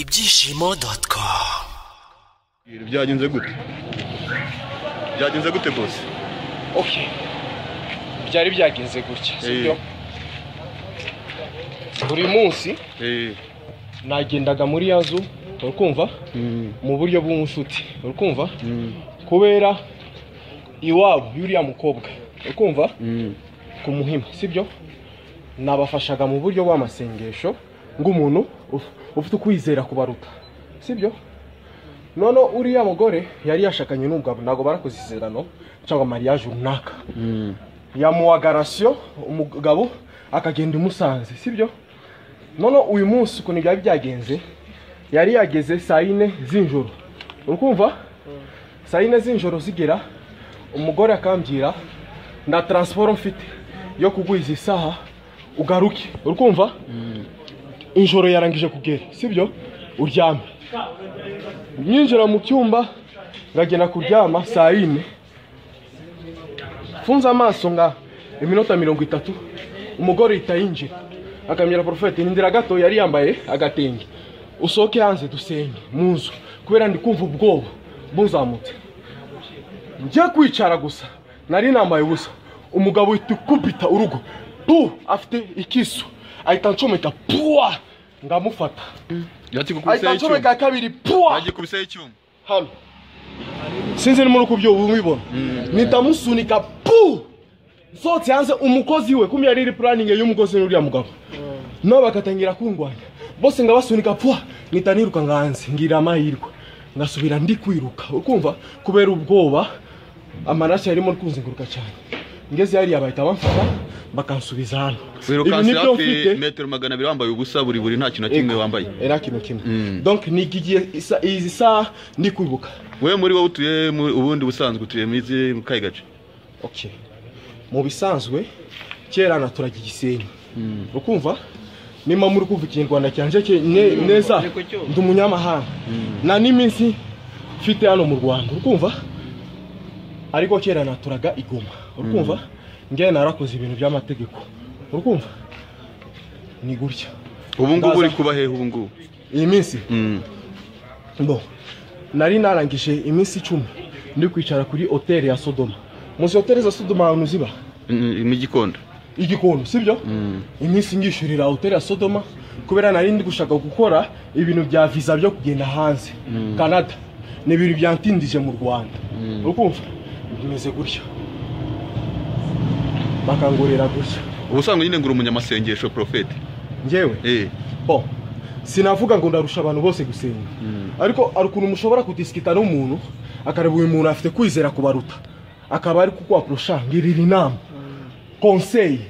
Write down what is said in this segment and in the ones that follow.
ibyishimo doti komu Ibintu byagenze gute byagenze gute bose ok byari byagenze gutya sibyo buri munsi nagendaga muri ya zu urikumva mu buryo bw'umushuti urikumva kubera iwabo y'uriya mukobwa urikumva ku muhima sibyo nabafashaga mu buryo bw'amasengesho ng'umuntu uf- ufite ukwizera kubaruta sibyo noneho uriya mugore yari yashakanye n'umugabo ntabwo barakoze isezerano cyangwa mariage runaka yamuha garasiyo umugabo akagenda umusanze sibyo noneho uyu munsi ukuntu byari byagenze yari yageze saa yine z'ijoro urikumva saa yine z'ijoro zigera umugore akambwira nta taransiporo mfite yo kugwiza isaha ugaruke urikumva ijoro yarangije kugera sibyo uryame nyinjira mu cyumba ngagenda kuryama saa yine mfunze amaso nga iminota mirongo itatu umugore ahita yinjira akamira porofete nindira gato yari yambaye agatenge usohoke hanze dusenge mu nzu kubera ndi kumva ubwoba buzamutse njye kwicara gusa nari nambaye ubusa umugabo uhita ukubita urugo pu afite ikiso ahita ncomeka puwa ngamufata ahita yagikubiseho icyuma ncomeka kabiri puwa yagikubiseho icyuma hano sinzi nimuri uko ubyo ubibona mpita musunika pu nsohotse hanze umukozi we kumya riri puraningi y'umukozi n'uriya mugabo nabo bagatangira kundwanya bose nga basunika pwa mpita nirukanka hanze ngira amahirwe ngasubira ndi kwiruka ukumva kubera ubwoba amaraso yarimo kuzenguruka cyane ngeze hariya bahita bamfata bakansubiza hano Ibi wirukanse ni byo hafi mfite metero magana abiri wambaye ubusa buri buri nta kintu na kimwe wambaye era kino kimwe donc ni iki gihe isa- izi saha ndi kwibuka wowe muri wowe utuye mu- ubundi busanzwe utuye muri izi mu kahe gace ok mu bisanzwe kera naturaga igisenyi ukumva nimba muri kumva ikinyarwanda cyanjye cye- ne- neza ndi umunyamahanga nta n'iminsi mfite hano mu rwanda ukumva ariko kera naturaga igoma ukumva ngewe narakoze ibintu by'amategeko ukumva ni gutya ubu ngubu Ndaza. uri kuba hehe ubu ngubu iyi minsi Mm. bo nari narangije iminsi icumi ndi kwicara kuri hoteli ya sodoma muzi hoteli za sodoma ahantu ziba Mm, mu gikondo igikondo sibyo iminsi ngishyurira hoteli ya sodoma kubera nari ndi gushaka gukora ibintu bya viza byo kugenda hanze canada ni ibintu byantindije mu rwanda ukumva bimeze gutya bakangorera gutya ubusanzwe nyine ngura umunyamasengesho porofeti njyewe eh bo sinavuga ngo ndarusha abantu bose gusenga ariko hari ukuntu mushobora kudisikita n'umuntu akareba uyu muntu afite kwizera kubaruta akaba ari kukwapurusha ngirira inama konseyi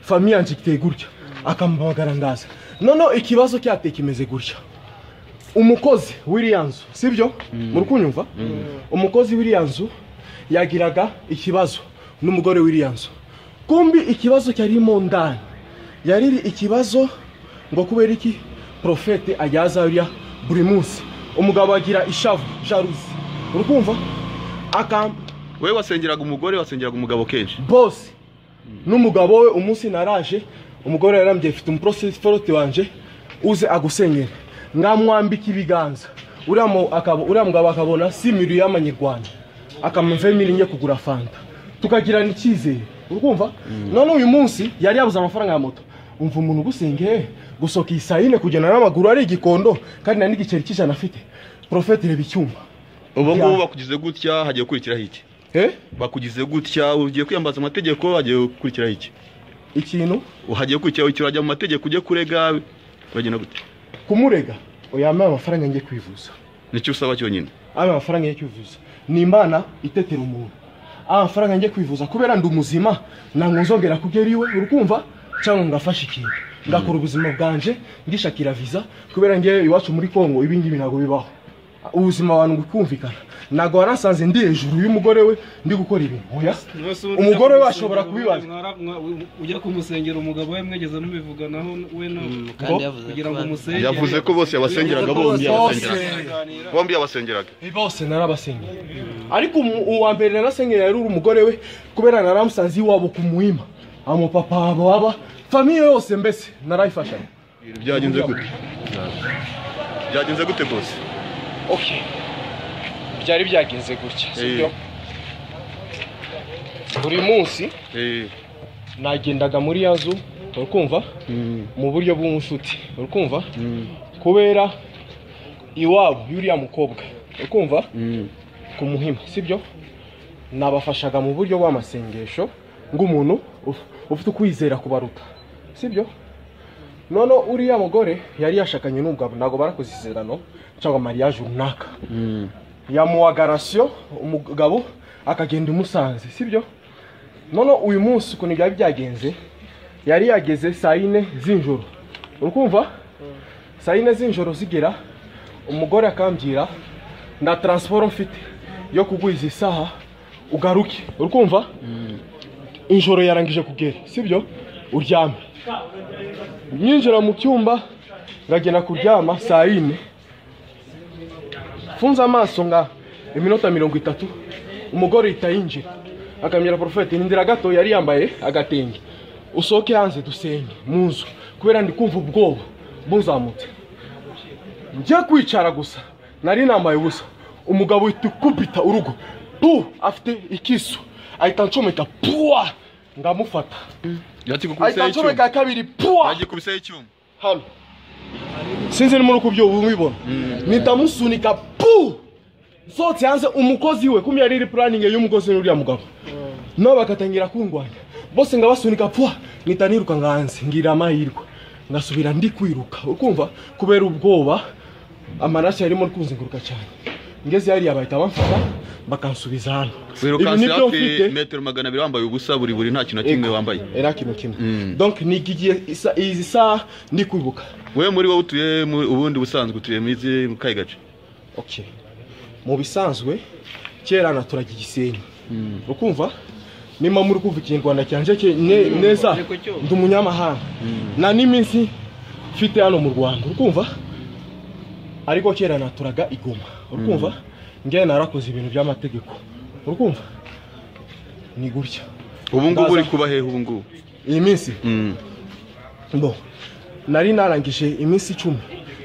famiye yanjye iteye gutya akamuhamagara ndaza noneho ikibazo cyateye kimeze gutya umukozi w'iriya nzu sibyo muri kunyumva umukozi w'iriya nzu yagiraga ikibazo n'umugore w'iriya nzu kumbi ikibazo cyarimo ndani yariri ikibazo ngo kubera iki porofete ajyaza uriya buri munsi umugabo agira ishavu jaruzi urukumva akam wowe wasengeraga umugore wasengeraga umugabo kenshi bose n'umugabo we umunsi naraje umugore yarambye mfite umuporosiforote wanjye uze agusengere ngamwambika ibiganza uriya mu- akaba- uriya mugabo akabona si miri y'amanyarwanda akamuvemira njye kugura fanta tukagirana icyizere urumva none uyu munsi yari yabuze amafaranga ya moto umva umuntu ugusengeye gusohoka iyi saa yine kugenda n'amaguru ari igikondo kandi nta n'igiceri cy'ijana afite porofete reba icyuma ubu Ya. ngubu bakugize gutya hagiye gukurikiraho iki Eh? bakugize gutya ugiye kwiyambaza amategeko hagiye gukurikiraho iki ikintu hagiye gukurikiraho iki urajya mu mategeko ujye kurega uragenda gute kumurega uyambaye amafaranga njye kwivuza nicyo usaba cyonyine aya mafaranga yo kwivuza ni imana itetera umuntu aya mafaranga njye kwivuza kubera ndi umuzima ntabwo nzongera kugera iwe urukumva cyangwa ngafashe ikintu ngakora ubuzima bwanje ngishakira viza kubera ngewe iwacu muri kongo ibingibi ntabwo bibaho ubuzima abantu gukumvikana ntabwo warasanze ndi hejuru y'umugore we ndi gukora ibintu oya umugore we ashobora kubibaza ujya kumusengera umugabo we mwegeze mubivuganaho we na Ngo? kandi yavuze kugira ngo ko umusengere yavuze ko bose yabasengeraga bombi Bose. yabasengeraga bombi yabasengeraga bose narabasengera ariko umu- uwa mbere narasengera yari uri umugore we kubera naramusanze iwabo ku muhima amupapa wabo baba famiye yose mbese narayifashanya Ibintu byagenze gute byagenze gute bose okay byari byagenze gutya sibyo buri munsi nagendaga muri yazo urikumva mu buryo bw'umushuti urikumva kubera iwabo y'uriya mukobwa urikumva ku muhima sibyo nabafashaga mu buryo bw'amasengesho ng'umuntu uf- ufite ukwizera kubaruta sibyo noneho uriya mugore yari yashakanye n'umugabo ntabwo barakoze isezerano cyangwa mariage runaka yamuha garasiyo umugabo akagenda umusanze sibyo noneho uyu munsi ukuntu byari byagenze yari yageze saa yine z'ijoro urikumva saa yine z'ijoro zigera umugore akambwira nta taransiporo mfite yo kugwiza isaha ugaruke urikumva ijoro yarangije kugera sibyo uryame nyinjira mu cyumba ngagenda kuryama saa yine mfunze amaso nka iminota mirongo itatu umugore ahita yinjira akambwira porofeti nindira gato yari yambaye agatenge usohoke hanze dusenge mu nzu kubera ndi kumva ubwoba buzamutse njya kwicara gusa nari nambaye ubusa umugabo uhita ukubita urugo pu afite ikisu ahita anshomeka puwa ndamufata ahita yagikubiseho icyuma anshomeka kabiri puwa yagikubiseho icyuma hano sinzi nimuri kubyumubibona mpita musunika pu nsohotse hanze umukozi we kumya riri puraningi y'umukozi n'uriya mugabo nabo bagatangira kundwanya bose ngabasunika pfuwa mpita nirukanka hanze ngira amahirwe ngasubira ndi kwiruka ukumva kubera ubwoba amaraso yarimo kunzenguruka cyane ngeze hariya bahita bamfata bakansubiza hano Ibi wirukanse ni byo hafi mfite. metero magana abiri wambaye ubusa buri buri nta kintu na kimwe wambaye era kintu kimwe Mm. donc nigiye isa- izi saha ndi kwibuka wowe muri wowe utuye mu- ubundi busanzwe utuye mu izi- mu kahe gace okay mu bisanzwe kera naturaga igisenyi ukumva nimba muri kumva ikinyarwanda cyanjye cye- ne- neza ariko cyo. ndi umunyamahanga nta n'iminsi mfite hano mu rwanda ukumva ariko kera naturaga igoma ukumva ngewe narakoze ibintu by'amategeko ukumva ni gutya ubu ngubu Ndaza- uri kuba hehe ubu ngubu iyi minsi Mm. bo nari narangije iminsi icumi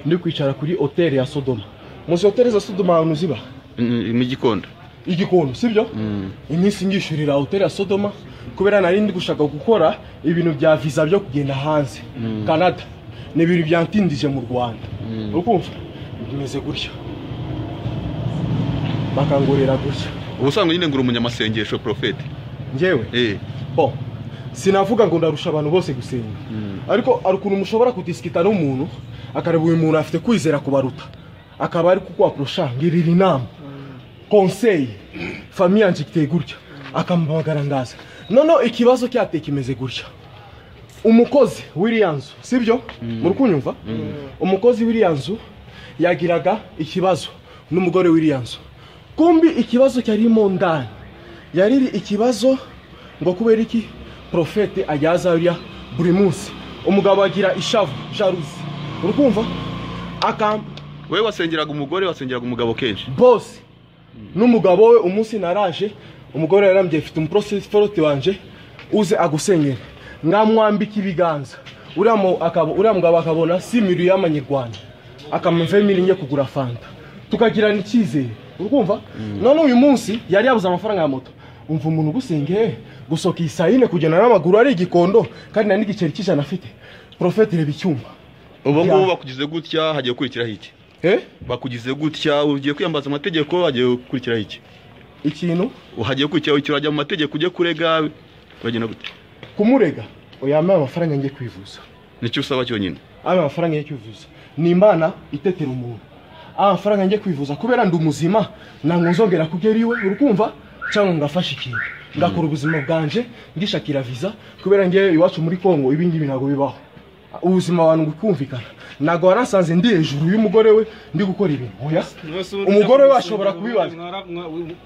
ndi kwicara kuri hoteli ya sodoma muzi hoteli za sodoma ahantu ziba Mm, mu gikondo igikondo sibyo Mm. iminsi ngishyurira hoteli ya sodoma kubera nari ndi gushaka gukora ibintu bya visa byo kugenda hanze canada ni ibintu byantindije mu rwanda ukumva bimeze gutya bakangorera gutya ubusanzwe nyine ngura umunyamasengesho porofeti njyewe Eh. bo sinavuga ngo ndarusha abantu bose gusenga ariko hari ukuntu mushobora kudisikita n'umuntu akareba uyu muntu afite kwizera kubaruta akaba ari kukwapurusha ngirira inama konseyi famiye yanjye iteye gutya akamuhamagara ngaza noneho ikibazo cyateye kimeze gutya umukozi w'iriya nzu sibyo muri kunyumva umukozi w'iriya nzu yagiraga ikibazo n'umugore w'iriya nzu kumbi ikibazo cyarimo ndani yariri ikibazo ngo kubera iki porofete ajyaza uriya buri munsi umugabo agira ishavu jaruzi urukumva akam wowe wasengeraga umugore wasengeraga umugabo kenshi bose n'umugabo we umunsi naraje umugore yarambye mfite umuporosiforote wanje uze agusengere ngamwambika ibiganza uriya mu- akaba- uriya mugabo akabona si miri y'amanyarwanda akamuvemira njye kugura fanta tukagirana icyizere urumva none uyu munsi yari yabuze amafaranga ya moto umva umuntu ugusengeye gusohoka iyi saa yine kugenda n'amaguru ari igikondo kandi nta n'igiceri cy'ijana afite porofete reba icyumba ubu Ya. ngubu bakugize gutya hagiye gukurikiraho iki Eh? bakugize gutya ugiye kwiyambaza amategeko hagiye gukurikiraho iki ikintu hagiye gukurikiraho iki urajya mu mategeko ujye kurega uragenda gute kumurega uyambaye amafaranga njye kwivuza nicyo usaba cyonyine aya mafaranga yo kwivuza ni imana itetera umuntu aya mafaranga njye kwivuza kubera ndi umuzima ntabwo nzongera kugera iwe urukumva cyangwa ngo ngafashe ikintu ngakora ubuzima bwanje ngishakira viza kubera ngewe iwacu muri kongo ibi ngibi ntabwo bibaho ubuzima abantu bukumvikana ntabwo warasanze ndi hejuru y'umugore we ndi gukora ibintu oya umugore we ashobora kubibaza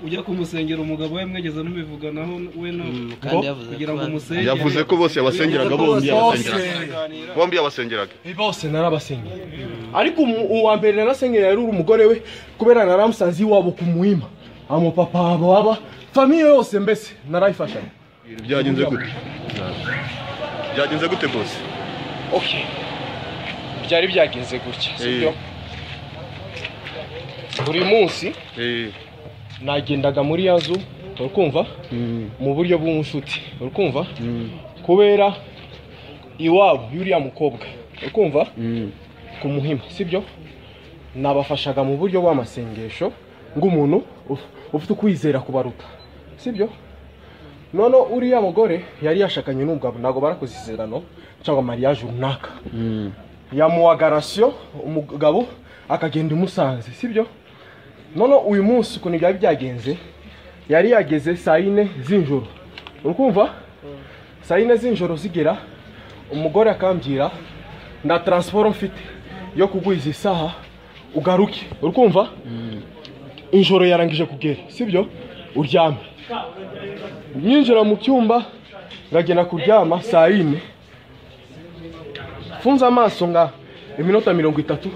ujya kumusengera umugabo we mwegeze mubivuganaho we no Ngo? kandi yavuze kugira ngo ko umusengere yavuze ko bose yabasengeraga bombi Bose. yabasengeraga bombi yabasengeraga bose narabasengera ariko umu- uwa mbere narasengera yari uri umugore we kubera naramusanze iwabo ku muhima amapapa baba famiye yose mbese narayifashanya byagenze gute byagenze gute bose okay byari byagenze gutya Eh. sibyo buri munsi eh nagendaga muri yazo urikumva mm mu buryo bw'umushuti urikumva mm kubera iwabo y'uriya mukobwa urikumva mm ku muhima sibyo nabafashaga mu buryo bw'amasengesho ng'umuntu uf- ufite ukwizera kubaruta sibyo noneho uriya mugore yari yashakanye n'umugabo ntabwo barakoze isezerano cyangwa mariage runaka mm yamuha garasiyo umugabo akagenda umusanze sibyo none uyu munsi ukuntu byari byagenze yari yageze saa yine z'ijoro uri kumva saa yine z'ijoro zigera umugore akambwira nda taransiporo mfite yo kugwiza isaha ugaruke uri kumva ijoro yarangije kugera sibyo uryame nyinjira mu cyumba ngagenda kuryama saa yine mfunze amaso nga iminota mirongo itatu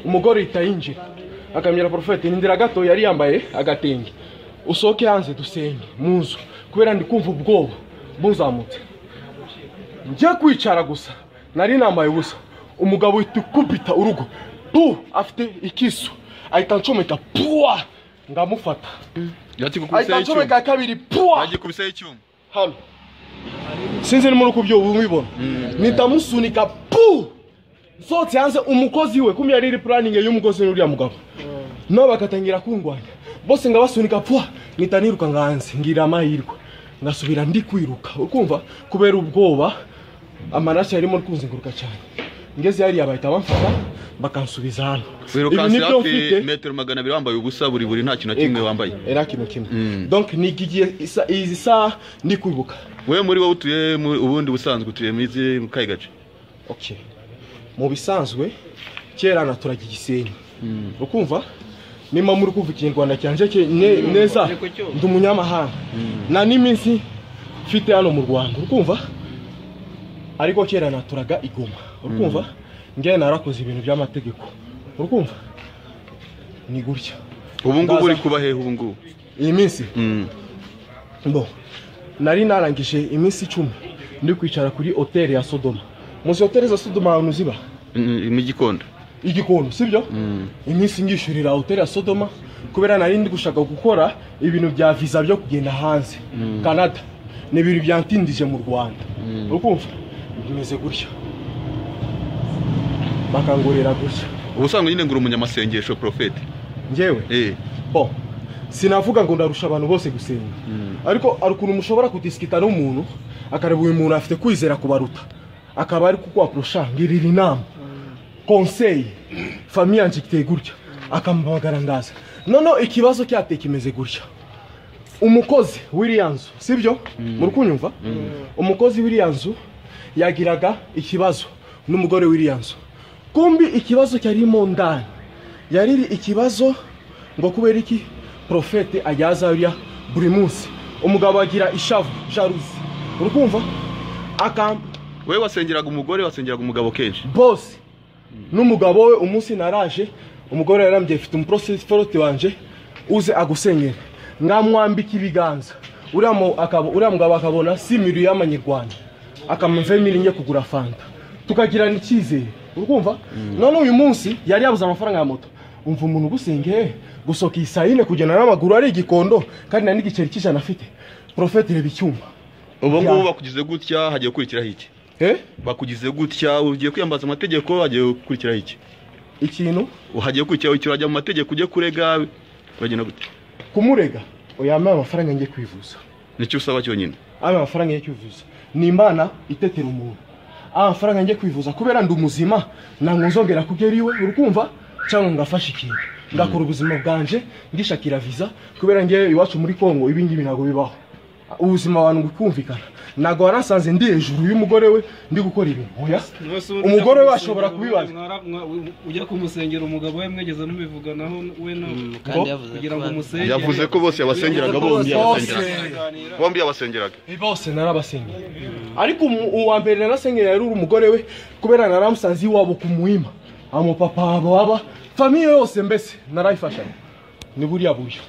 umugore ahita yinjira akamira porofeti nindira gato yari yambaye agatenge usohoke hanze dusenge mu nzu kubera ndi kumva ubwoba buzamutse njye kwicara gusa nari nambaye ubusa umugabo uhita ukubita urugo pu afite ikiso ahita ncomeka puwa ngamufata yati ahita ncomeka kabiri puwa yagikubiseho icyuma hano sinzi nimuri uko ibyo ubibona mpita musunika pu nsohotse hanze umukozi we kumya riri puraningi y'umukozi n'uriya mugabo nabo bagatangira kundwanya bose nga basunika pwa mpita niruka nga hanze ngira amahirwe ngasubira ndi kwiruka ukumva kubera ubwoba amaraso yarimo ari kunzenguruka cyane ngeze hariya bahita bamfata bakansubiza hano Ibi wirukanse ni byo mfite. hafi metero magana abiri wambaye ubusa buri buri nta kintu na kimwe Ego, wambaye era kintu kimwe Mm. donc nigiye isa- izi saha ndi kwibuka wowe muri wowe utuye mu- ubundi busanzwe utuye muri izi- mu kahe gace okay mu bisanzwe kera naturaga igisenyi ukumva nimba muri kumva ikinyarwanda cyanjye cye- ne- neza ariko cyo. ndi umunyamahanga nta n'iminsi mfite hano mu rwanda ukumva ariko kera naturaga igoma ukumva ngewe narakoze ibintu by'amategeko ukumva ni gutya ubu ngubu Ndaza. uri kuba hehe ubu ngubu iyi minsi Mm. bo nari narangije iminsi icumi ndi kwicara kuri hoteli ya sodoma muzi hoteli za sodoma ahantu ziba Mm, mu gikondo igikondo sibyo Mm. iminsi ngishyurira hoteli ya sodoma kubera nari ndi gushaka gukora ibintu bya viza byo kugenda hanze canada ni ibintu byantindije mu rwanda ukumva bimeze gutya bakangurira gutya ubusanzwe nyine ngura umunyamasengesho profete njyewe eh bo sinavuga ngo ndarusha abantu bose gusenga ariko hari ukuntu mushobora kudisikita n'umuntu akareba uyu muntu afite kwizera kubaruta akaba ari kukwapurusha ngirira inama konseyi famiye yanjye iteye gutya akamuhamagara ndaza noneho ikibazo cyateye kimeze gutya umukozi w'iriya nzu sibyo muri kunyumva umukozi w'iriya nzu yagiraga ikibazo n'umugore w'iriya nzu kumbi ikibazo cyarimo ndani yariri ikibazo ngo kubera iki porofete ajyaza uriya buri munsi umugabo agira ishavu jaruzi urukumva aka wowe wasengeraga umugore wasengeraga umugabo kenshi bose n'umugabo we umunsi naraje umugore yarambye mfite umuporosiforote wanjye uze agusengere ngamwambika ibiganza uriya mu- akaba- uriya mugabo akabona si miriyo y'amanyarwanda akamuvemo irinye kugura fanta tukagirana icyizere urumva none uyu munsi yari yabuze amafaranga ya moto umva umuntu ugusengeye gusohoka iyi saa yine kugenda n'amaguru ari igikondo kandi nta n'igiceri cy'ijana afite porofete reba icyuma ubu Ya. ngubu bakugize gutya hagiye gukurikiraho iki Eh? bakugize gutya ugiye kwiyambaza amategeko hagiye gukurikiraho iki ikintu hagiye gukurikiraho iki urajya mu mategeko ujye kurega uragenda gute kumurega uyambaye amafaranga njye kwivuza nicyo usaba cyonyine aya mafaranga yo kwivuza ni imana itetera umuntu aya mafaranga njye kwivuza kubera ndi umuzima ntabwo nzongera kugera iwe urukumva cyangwa ngo ngafashe ikintu ngakora ubuzima bwanjye ngishakira viza kubera ngewe iwacu muri kongo ibi ngibi ntabwo bibaho ubuzima abantu gukumvikana ntabwo warasanze ndi hejuru y'umugore we ndi gukora ibintu oya umugore we ashobora kubibaza ujya kumusengera umugabo we mwegeze mubivuganaho we nawe Ngo? kandi yavuze kugira ngo ko umusengere yavuze ko bose yabasengeraga bombi yabasengeraga bombi yabasengeraga bose narabasengera ariko umu- uwa mbere narasengera yari uri umugore we kubera naramusanze iwabo ku muhima amupapa wabo baba famiye yose mbese narayifashanya ni buriya buryo